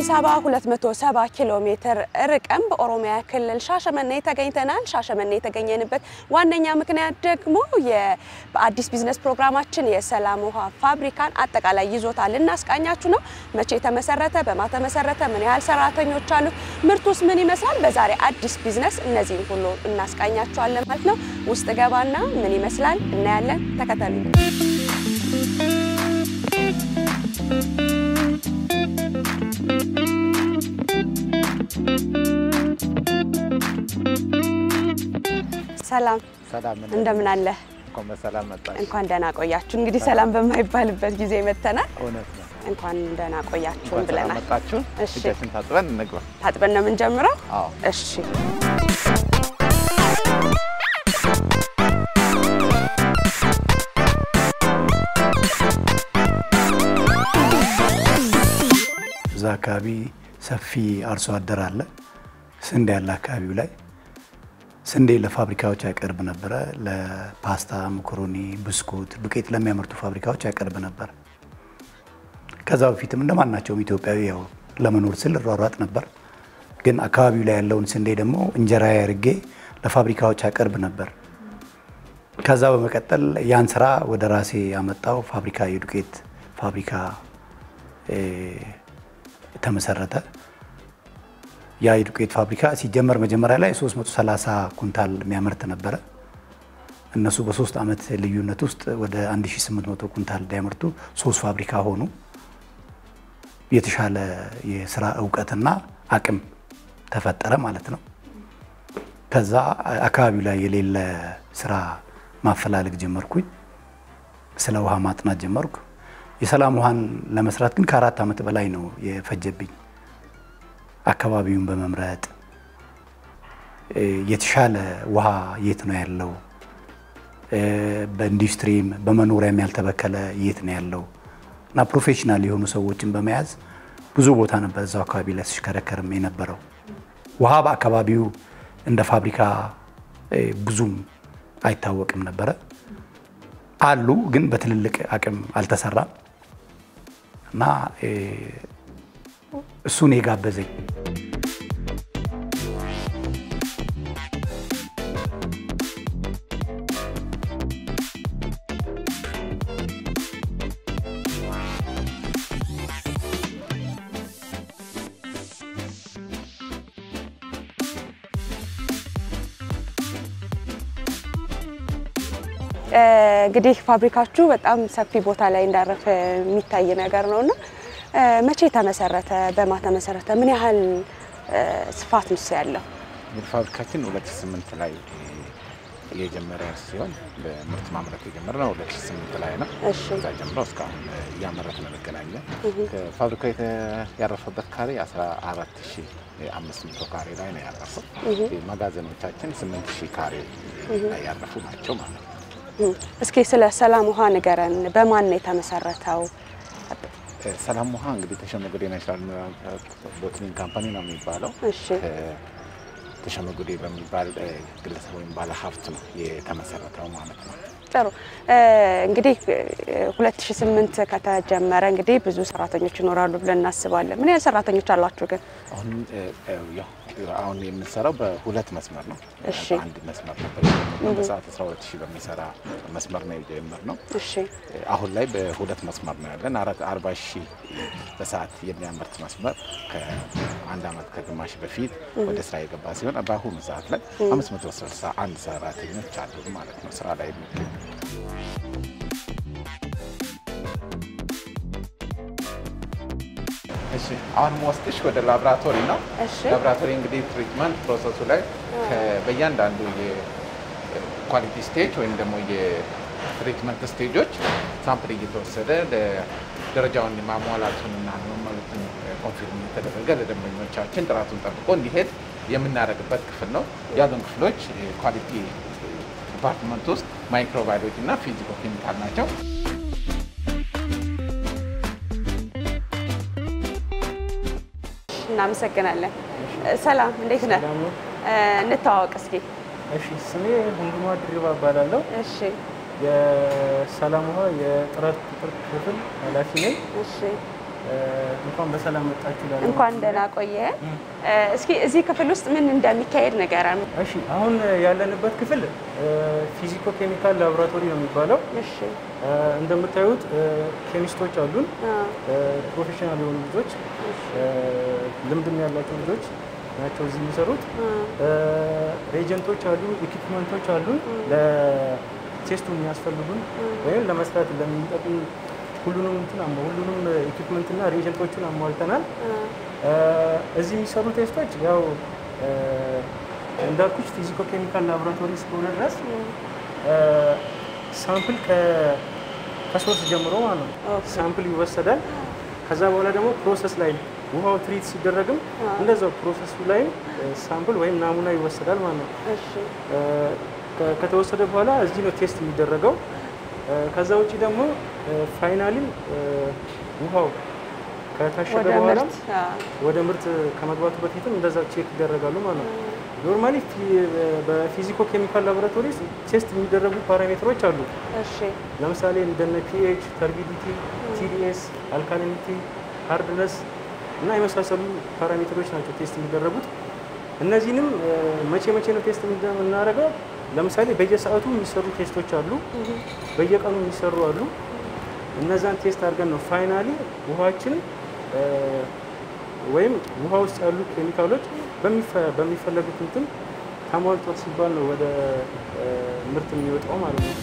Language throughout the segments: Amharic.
ከአዲስ አበባ 270 ኪሎ ሜትር ርቀን በኦሮሚያ ክልል ሻሸመኔ ተገኝተናል። ሻሸመኔ የተገኘንበት ዋነኛ ምክንያት ደግሞ በአዲስ ቢዝነስ ፕሮግራማችን የሰላም ውሃ ፋብሪካን አጠቃላይ ይዞታ ልናስቃኛችሁ ነው። መቼ ተመሰረተ፣ በማ ተመሰረተ፣ ምን ያህል ሰራተኞች አሉት፣ ምርቱስ ምን ይመስላል፣ በዛሬ አዲስ ቢዝነስ እነዚህን ሁሉ እናስቃኛችኋለን ማለት ነው። ውስጥ ገባና ምን ይመስላል እናያለን። ተከተሉ። ሰላም ሰላም እንደምን አለ? እንኳን በሰላም መጣሽ። እንኳን ደህና ቆያችሁ። እንግዲህ ሰላም በማይባልበት ጊዜ መተናል። እውነት ነው። እንኳን ደህና ቆያችሁን እንኳን ሰላም ብለናል። መጣችሁ። እሺ። እጃችን ታጥበን እንግባ። ታጥበን ነው የምንጀምረው። አዎ እሺ እዛ አካባቢ ሰፊ አርሶ አደር አለ። ስንዴ ያለ አካባቢው ላይ ስንዴ ለፋብሪካዎች ያቀርብ ነበረ። ለፓስታ፣ መኮሮኒ፣ ብስኩት፣ ዱቄት ለሚያመርቱ ፋብሪካዎች ያቀርብ ነበር። ከዛ በፊትም እንደማናቸውም ኢትዮጵያዊ ያው ለመኖር ስል እሯሯጥ ነበር። ግን አካባቢው ላይ ያለውን ስንዴ ደግሞ እንጀራ አድርጌ ለፋብሪካዎች ያቀርብ ነበር። ከዛ በመቀጠል ያን ስራ ወደ ራሴ ያመጣው ፋብሪካ የዱቄት ፋብሪካ እ ተመሰረተ። ያ የዱቄት ፋብሪካ ሲጀመር መጀመሪያ ላይ 330 ኩንታል የሚያመርት ነበረ። እነሱ በሶስት ዓመት ልዩነት ውስጥ ወደ 1800 ኩንታል እንዲያመርቱ ሶስት ፋብሪካ ሆኑ። የተሻለ የስራ እውቀትና አቅም ተፈጠረ ማለት ነው። ከዛ አካባቢው ላይ የሌለ ስራ ማፈላለግ ጀመርኩኝ። ስለ ውሃ ማጥናት ጀመርኩ። የሰላም ውሃን ለመስራት ግን ከአራት ዓመት በላይ ነው የፈጀብኝ። አካባቢውን በመምረጥ እ የተሻለ ውሃ የት ነው ያለው፣ እ በኢንዱስትሪም በመኖሪያም ያልተበከለ የት ነው ያለው እና ፕሮፌሽናል የሆኑ ሰዎችን በመያዝ ብዙ ቦታ ነበር እዛው አካባቢ ላይ ሲሽከረከርም የነበረው። ውሃ በአካባቢው እንደ ፋብሪካ እ ብዙም አይታወቅም ነበረ። አሉ ግን በትልልቅ አቅም አልተሰራም እና እ እሱን የጋበዘኝ እንግዲህ ፋብሪካችሁ በጣም ሰፊ ቦታ ላይ እንዳረፈ የሚታይ ነገር ነው እና መቼ ተመሰረተ? በማ ተመሰረተ? ምን ያህል እ ስፋት ነው ያለው? እንግዲህ ፋብሪካችን 2008 ላይ የጀመረ ሲሆን በምርት ማምረት የጀመረው 2008 ላይ ነው። እሺ ከዛ ጀምሮ እስካሁን እያመረትን እንገናኛለን። ፋብሪካው የተ- ያረፈበት ካሬ 14500 ካሬ ላይ ነው ያረፈው። መጋዘኖቻችን 8000 ካሬ ላይ ያረፉ ናቸው ማለት ነው። እስኪ ስለ ሰላም ውሃ ንገረን። በማን ነው የተመሰረተው? ሰላም ውሃ እንግዲህ ተሸመጉዴ ናሽናል ሚነራል ቦትሊንግ ካምፓኒ ነው የሚባለው። እሺ ተሸመጉዴ በሚባል እ፣ ግለሰብ ወይም ባለ ሀብት ነው የተመሰረተው ማለት ነው። ጥሩ እ፣ እንግዲህ እ፣ 2008 ከተጀመረ እንግዲህ ብዙ ሰራተኞች ይኖራሉ ብለን እናስባለን። ምን ያህል ሰራተኞች አሏችሁ ግን? አሁን እ፣ እ፣ ያው አሁን የምንሰራው በሁለት መስመር ነው። እሺ። በአንድ መስመር ነበር የጀመርነው። በሰዓት 12 ሺህ በሚሰራ መስመር ነው የጀመርነው። እሺ አሁን ላይ በሁለት መስመር ነው ያለን። አራት አርባ ሺህ በሰዓት የሚያመርት መስመር ከአንድ ዓመት ከግማሽ በፊት ወደ ስራ የገባ ሲሆን በአሁኑ ሰዓት ላይ 561 ሰራተኞች አሉ ማለት ነው ስራ ላይ የሚገኙ። እሺ አሁን ወስድሽ ወደ ላብራቶሪ ነው። እሺ ላብራቶሪ እንግዲህ ትሪትመንት ፕሮሰሱ ላይ ከ- በእያንዳንዱ የኳሊቲ ስቴጅ ወይም ደግሞ የትሪትመንት ስቴጆች ሳምፕል እየተወሰደ ለ- ደረጃውን ማሟላቱንና መሟላቱን ኮንፊርም የተደረገ ለደንበኞቻችን ጥራቱን ጠብቆ እንዲሄድ የምናደርግበት ክፍል ነው። ያሉን ክፍሎች ኳሊቲ ዲፓርትመንት ውስጥ ማይክሮባዮሎጂ እና ፊዚኮ ኬሚካል ናቸው። እናመሰግናለን። ሰላም እንዴት ነህ? ሰላም ነው። እ፣ እንተዋወቅ እስኪ። እሺ ስሜ ሁንዱማ ድሪባ እባላለሁ። እሺ የሰላም ውሃ የጥራት ቁጥር ክፍል ኃላፊ ነኝ። እሺ እንኳን በሰላም መጣችሁ እላለሁ። እንኳን ደህና ቆየ። እስኪ እዚህ ክፍል ውስጥ ምን እንደሚካሄድ ንገረን። እሺ አሁን ያለንበት ክፍል ፊዚኮ ኬሚካል ላቦራቶሪ ነው የሚባለው። እሺ እ፣ እንደምታዩት እ፣ ኬሚስቶች አሉን፣ አ፣ ፕሮፌሽናል የሆኑ ልጆች፣ እ፣ ልምድም ያላቸው ልጆች ናቸው እዚህ የሚሰሩት። እ፣ ሬጀንቶች አሉ፣ ኢኩፕመንቶች አሉ ለቴስቱ የሚያስፈልጉን ወይም ለመስራት ለሚጠቅሙ ሁሉንም እንትን አሟ ሁሉንም ኢኩፕመንትና ሬጀንቶቹን አሟልተናል። እ፣ እዚህ የሚሰሩ ቴስቶች ያው እ፣ እንዳልኩሽ ፊዚኮ ኬሚካል ላቦራቶሪ እስከሆነ ድረስ እ፣ ሳምፕል ከ- ከሶርስ ጀምሮ ማለት ነው ኦኬ። ሳምፕል ይወሰዳል። ከዛ በኋላ ደግሞ ፕሮሰስ ላይ ውሃው ትሪት ሲደረግም እንደዛው ፕሮሰሱ ላይ ሳምፕል ወይም ናሙና ይወሰዳል ማለት ነው። እሺ እ፣ ከ- ከተወሰደ በኋላ እዚህ ነው ቴስት የሚደረገው። እ፣ ከዛ ውጭ ደግሞ ፋይናሊ ውሃው ከታሸገ ወደ በኋላ ምርት አ፣ ወደ ምርት ከመግባቱ በፊትም እንደዛ ቼክ ይደረጋሉ ማለት ነው። ኖርማሊ በፊዚኮ ኬሚካል ላቦራቶሪ ቴስት የሚደረጉ ፓራሜትሮች አሉ። እሺ ለምሳሌ እንደነ ፒኤች፣ ተርቢዲቲ፣ ቲዲኤስ፣ አልካሊኒቲ፣ ሃርድነስ እና የመሳሰሉ ፓራሜትሮች ናቸው ቴስት የሚደረጉት። እነዚህንም እ፣ መቼ መቼ ነው ቴስት የምናደርገው? ለምሳሌ በየሰዓቱ የሚሰሩ ቴስቶች አሉ፣ በየቀኑ የሚሰሩ አሉ። እነዛን ቴስት አድርገን ነው ፋይናሊ ውሃችን እ፣ ወይም ውሃ ውስጥ ያሉ ኬሚካሎች በሚፈ- በሚፈለጉት እንትን ተሟልቷል ሲባል ነው ወደ እ፣ ምርት የሚወጣው ማለት ነው።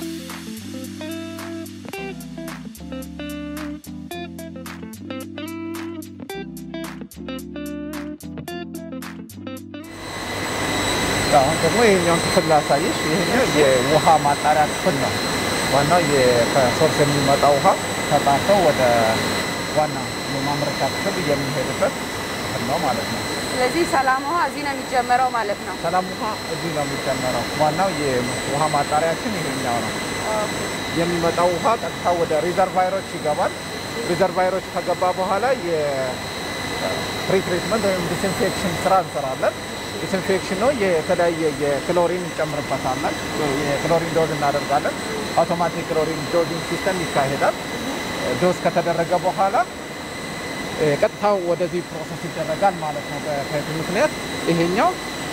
አሁን ደግሞ ይሄኛውን ክፍል ላሳይሽ። ይሄኛው የውሃ ማጣሪያ ክፍል ነው። ዋናው የ- ከሶርስ የሚመጣ ውሃ ተጣርቶ ወደ ዋና የማምረቻ ክፍል የሚሄድበት ክፍል ነው ማለት ነው። ስለዚህ ሰላም ውሃ እዚህ ነው የሚጀመረው ማለት ነው። ሰላም ውሃ እዚህ ነው የሚጨመረው። ዋናው የውሃ ማጣሪያችን ይሄኛው ነው። የሚመጣው ውሃ ቀጥታ ወደ ሪዘርቫይሮች ይገባል። ሪዘርቫይሮች ከገባ በኋላ የፕሪትሪትመንት ወይም ዲስኢንፌክሽን ስራ እንሰራለን። ዲስኢንፌክሽን ነው የተለያየ የክሎሪን እንጨምርበታለን። የክሎሪን ዶዝ እናደርጋለን። አውቶማቲክ ክሎሪን ዶዚንግ ሲስተም ይካሄዳል። ዶዝ ከተደረገ በኋላ እ፣ ቀጥታ ወደዚህ ፕሮሰስ ይደረጋል ማለት ነው። በከዚህ ምክንያት ይሄኛው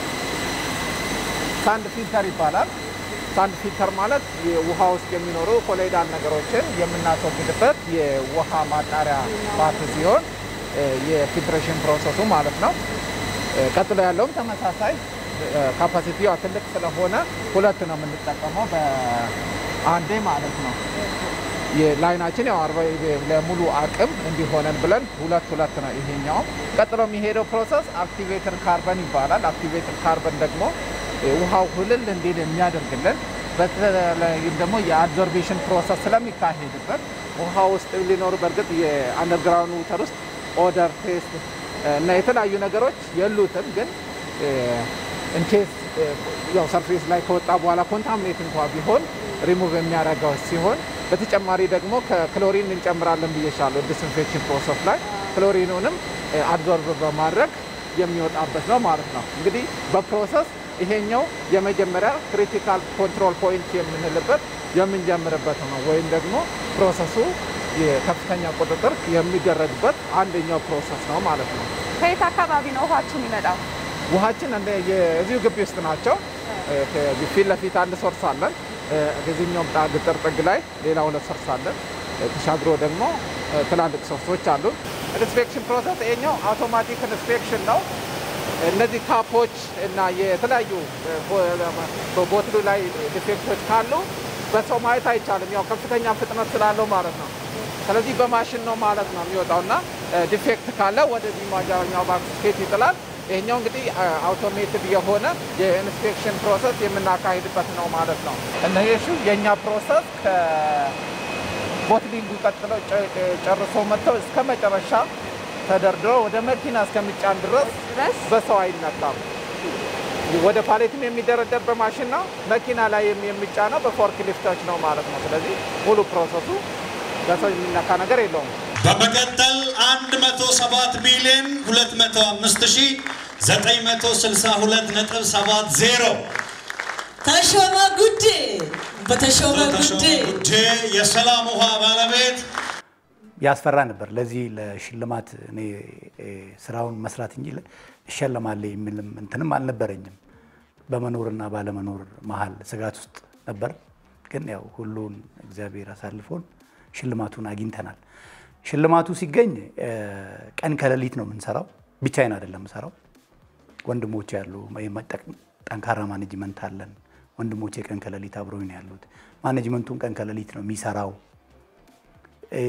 ሳንድ ፊልተር ይባላል። ሳንድ ፊልተር ማለት የውሃ ውስጥ የሚኖሩ ኮሎይዳል ነገሮችን የምናስወግድበት የውሃ ማጣሪያ ፓርት ሲሆን እ፣ የፊልትሬሽን ፕሮሰሱ ማለት ነው። እ፣ ቀጥሎ ያለውም ተመሳሳይ ካፓሲቲዋ ትልቅ ስለሆነ ሁለት ነው የምንጠቀመው በአንዴ ማለት ነው። የላይናችን ያው አርባ ለሙሉ አቅም እንዲሆነን ብለን ሁለት ሁለት ነው ይሄኛውም። ቀጥሎ የሚሄደው ፕሮሰስ አክቲቬትር ካርበን ይባላል። አክቲቬትር ካርበን ደግሞ እ፣ ውሃው ሁልል እንዲል የሚያደርግልን በተለይም ደግሞ የአብዞርቤሽን ፕሮሰስ ስለሚካሄድበት ውሃ ውስጥ ሊኖሩ በእርግጥ የአንደርግራውንድ ውተር ውስጥ ኦደር ቴስት እና የተለያዩ ነገሮች የሉትም ግን ኢንኬስ ያው ሰርፌስ ላይ ከወጣ በኋላ ኮንታሚኔት እንኳ ቢሆን ሪሙቭ የሚያደርገው ሲሆን በተጨማሪ ደግሞ ከክሎሪን እንጨምራለን ብዬሻለሁ። ዲስኢንፌክሽን ፕሮሰስ ላይ ክሎሪኑንም አብዞርብ በማድረግ የሚወጣበት ነው ማለት ነው። እንግዲህ በፕሮሰስ ይሄኛው የመጀመሪያ ክሪቲካል ኮንትሮል ፖይንት የምንልበት የምንጀምርበት ነው ወይም ደግሞ ፕሮሰሱ የከፍተኛ ቁጥጥር የሚደረግበት አንደኛው ፕሮሰስ ነው ማለት ነው። ከየት አካባቢ ነው ውሃችሁ የሚመጣው? ውሃችን እንደ የዚሁ ግቢ ውስጥ ናቸው። ከዚህ ፊት ለፊት አንድ ሶርስ አለን። ከዚህኛውም ጣ ግጥር ጥግ ላይ ሌላ ሁለት ሶርስ አለን። ተሻግሮ ደግሞ ትላልቅ ሶርሶች አሉ። ኢንስፔክሽን ፕሮሰስ ይሄኛው አውቶማቲክ ኢንስፔክሽን ነው። እነዚህ ካፖች እና የተለያዩ ቦትሉ ላይ ዲፌክቶች ካሉ በሰው ማየት አይቻልም። ያው ከፍተኛ ፍጥነት ስላለው ማለት ነው። ስለዚህ በማሽን ነው ማለት ነው የሚወጣው እና ዲፌክት ካለ ወደዚህ ማጃኛው ባስኬት ይጥላል። ይሄኛው እንግዲህ አውቶሜትድ የሆነ የኢንስፔክሽን ፕሮሰስ የምናካሂድበት ነው ማለት ነው። እነሱ የእኛ ፕሮሰስ ከቦትሊንጉ ቀጥሎ ጨርሶ መጥተው እስከ መጨረሻ ተደርድሮ ወደ መኪና እስከሚጫን ድረስ ድረስ በሰው አይነካም። ወደ ፓሌትም የሚደረደር በማሽን ነው። መኪና ላይ የሚጫነው በፎርክ ሊፍቶች ነው ማለት ነው። ስለዚህ ሙሉ ፕሮሰሱ በሰው የሚነካ ነገር የለውም። በመቀጠል 107 ሚሊዮን 205962.70 ተሾመ ጉዴ በተሾመ ጉዴ ጉዴ የሰላም ውሃ ባለቤት ያስፈራ ነበር። ለዚህ ለሽልማት እኔ እ፣ ስራውን መስራት እንጂ እሸለማለሁ የሚልም እንትንም አልነበረኝም። በመኖርና ባለመኖር መሀል ስጋት ውስጥ ነበር። ግን ያው ሁሉን እግዚአብሔር አሳልፎን ሽልማቱን አግኝተናል። ሽልማቱ ሲገኝ እ፣ ቀን ከሌሊት ነው የምንሰራው። ብቻዬን አይደለም የምሰራው ወንድሞቼ ያሉ የመጠቅ- ጠንካራ ማኔጅመንት አለን። ወንድሞቼ ቀን ከሌሊት አብረውኝ ነው ያሉት። ማኔጅመንቱን ቀን ከሌሊት ነው የሚሰራው። እ፣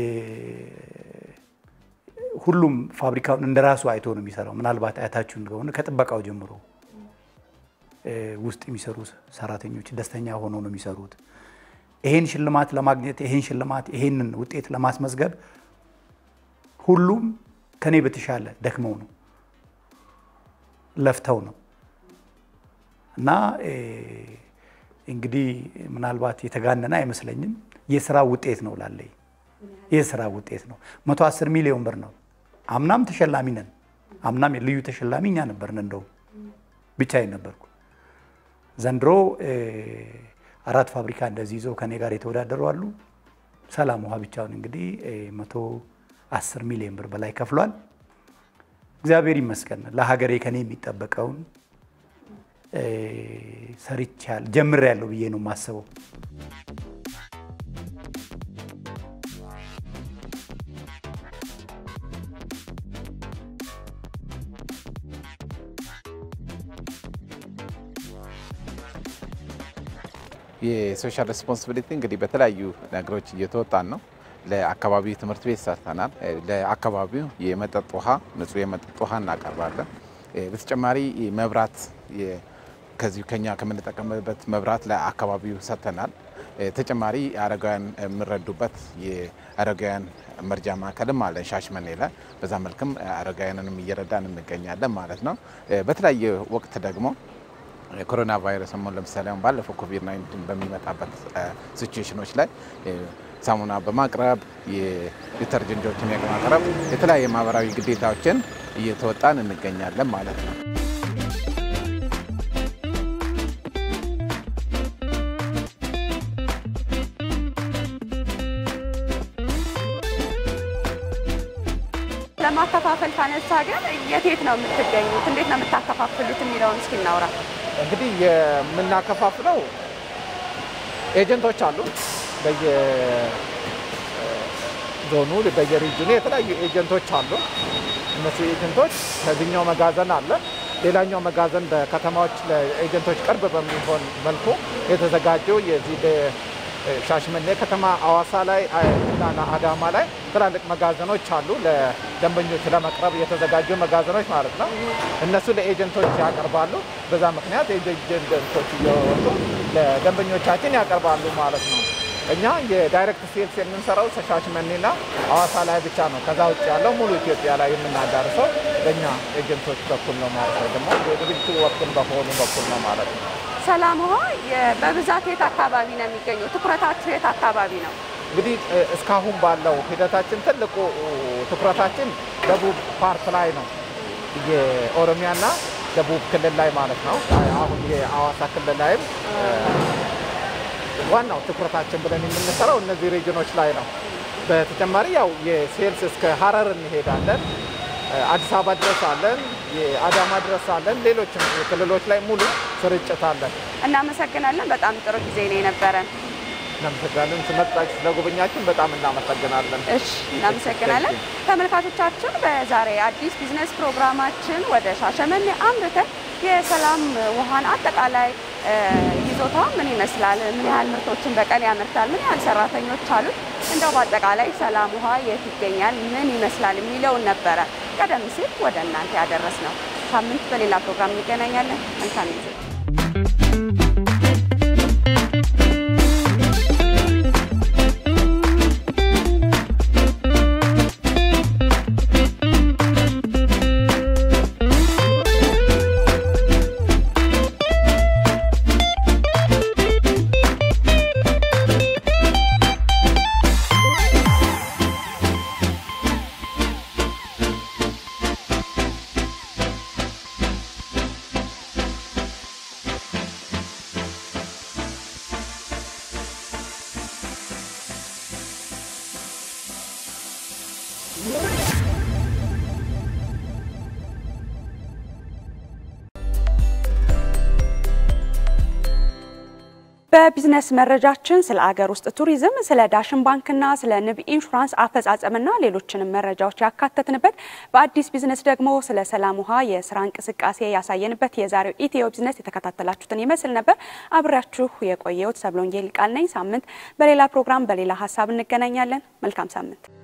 ሁሉም ፋብሪካውን እንደ ራሱ አይቶ ነው የሚሰራው። ምናልባት አያታችሁ እንደሆነ ከጥበቃው ጀምሮ እ፣ ውስጥ የሚሰሩ ሰራተኞች ደስተኛ ሆነው ነው የሚሰሩት። ይሄን ሽልማት ለማግኘት ይሄን ሽልማት ይሄንን ውጤት ለማስመዝገብ ሁሉም ከኔ በተሻለ ደክመው ነው ለፍተው ነው እና እ፣ እንግዲህ ምናልባት የተጋነነ አይመስለኝም። የስራ ውጤት ነው ላለኝ የስራ ውጤት ነው። 110 ሚሊዮን ብር ነው። አምናም ተሸላሚ ነን። አምናም ልዩ ተሸላሚ እኛ ነበርን። እንደው ብቻዬን ነበርኩ። ዘንድሮ እ፣ አራት ፋብሪካ እንደዚህ ይዘው ከኔ ጋር የተወዳደሩ አሉ። ሰላም ውሃ ብቻውን እንግዲህ እ፣ 110 ሚሊዮን ብር በላይ ከፍሏል። እግዚአብሔር ይመስገን ለሀገሬ ከኔ የሚጠበቀውን እ፣ ሰርቻል ጀምሬያለሁ ብዬ ነው የማስበው። የሶሻል ሬስፖንሲቢሊቲ እንግዲህ በተለያዩ ነገሮች እየተወጣን ነው። ለአካባቢው ትምህርት ቤት ሰርተናል። እ፣ ለአካባቢው የመጠጥ ውሃ ንጹህ የመጠጥ ውሃ እናቀርባለን። እ፣ በተጨማሪ መብራት የ- ከዚሁ ከኛ ከምንጠቀምበት መብራት ለአካባቢው ሰጥተናል። እ፣ ተጨማሪ አረጋውያን የምንረዱበት የአረጋውያን መርጃ ማዕከልም አለን ሻሽመኔ ላይ። በዛ መልክም አረጋውያንንም እየረዳን እንገኛለን ማለት ነው። እ፣ በተለያየ ወቅት ደግሞ የኮሮና ቫይረስ ሞ ለምሳሌ አሁን ባለፈው ኮቪድ 19 በሚመጣበት ሲቹዌሽኖች ላይ እ፣ ሳሙና በማቅረብ የዲተርጀንቶችን በማቅረብ የተለያየ ማህበራዊ ግዴታዎችን እየተወጣን እንገኛለን ማለት ነው። ለማከፋፈል ካነሳ ግን የት የት ነው የምትገኙት? እንዴት ነው የምታከፋፍሉት የሚለውን እስኪ እናውራ። እንግዲህ የምናከፋፍለው ኤጀንቶች አሉ። በየዞኑ በየሪጅኑ የተለያዩ ኤጀንቶች አሉ። እነሱ ኤጀንቶች ከዚህኛው መጋዘን አለ። ሌላኛው መጋዘን በከተማዎች ለኤጀንቶች ቅርብ በሚሆን መልኩ የተዘጋጀው የዚህ በሻሽመኔ ከተማ አዋሳ ላይ እና አዳማ ላይ ትላልቅ መጋዘኖች አሉ። ለደንበኞች ለመቅረብ የተዘጋጁ መጋዘኖች ማለት ነው። እነሱ ለኤጀንቶች ያቀርባሉ። በዛ ምክንያት ኤጀንቶች እየወጡ ለደንበኞቻችን ያቀርባሉ ማለት ነው። እኛ የዳይሬክት ሴልስ የምንሰራው ሻሽመኔና ሐዋሳ ላይ ብቻ ነው። ከዛ ውጭ ያለው ሙሉ ኢትዮጵያ ላይ የምናዳርሰው በእኛ ኤጀንቶች በኩል ነው ማለት ነው። ደግሞ የድርጅቱ ወኪል በሆኑ በኩል ነው ማለት ነው። ሰላም ውሃ የ- በብዛት የት አካባቢ ነው የሚገኘው? ትኩረታችሁ የት አካባቢ ነው? እንግዲህ እ፣ እስካሁን ባለው ሂደታችን ትልቁ ትኩረታችን ደቡብ ፓርት ላይ ነው። የኦሮሚያና ደቡብ ክልል ላይ ማለት ነው። አሁን የአዋሳ ክልል ላይም እ፣ ዋናው ትኩረታችን ብለን የምንሰራው እነዚህ ሬጅኖች ላይ ነው። በተጨማሪ ያው የሴልስ እስከ ሀረር እንሄዳለን፣ እ፣ አዲስ አበባ ድረስ አለን፣ የአዳማ ድረስ አለን። ሌሎችም ክልሎች ላይ ሙሉ ስርጭት አለን። እናመሰግናለን። በጣም ጥሩ ጊዜ ነው የነበረን። እናመሰግናለን። ስመጣችሁ ስለጎበኛችን በጣም እናመሰግናለን። እሺ እናመሰግናለን። ተመልካቾቻችን በዛሬ አዲስ ቢዝነስ ፕሮግራማችን ወደ ሻሸመኔ አምርተን የሰላም ውሃን አጠቃላይ እ፣ ይዞታ ምን ይመስላል፣ ምን ያህል ምርቶችን በቀን ያመርታል፣ ምን ያህል ሰራተኞች አሉት፣ እንደው በአጠቃላይ ሰላም ውሃ የት ይገኛል፣ ምን ይመስላል የሚለውን ነበረ ቀደም ሲል ወደ እናንተ ያደረስ ነው። ሳምንት በሌላ ፕሮግራም እንገናኛለን። መልካም ጊዜ በቢዝነስ መረጃችን ስለ አገር ውስጥ ቱሪዝም፣ ስለ ዳሽን ባንክና ስለ ንብ ኢንሹራንስ አፈጻጸምና ሌሎችንም መረጃዎች ያካተትንበት በአዲስ ቢዝነስ ደግሞ ስለ ሰላም ውሃ የስራ እንቅስቃሴ ያሳየንበት የዛሬው ኢትዮ ቢዝነስ የተከታተላችሁትን ይመስል ነበር። አብሬያችሁ የቆየሁት ሰብሎንጌ ቃል ነኝ። ሳምንት በሌላ ፕሮግራም በሌላ ሀሳብ እንገናኛለን። መልካም ሳምንት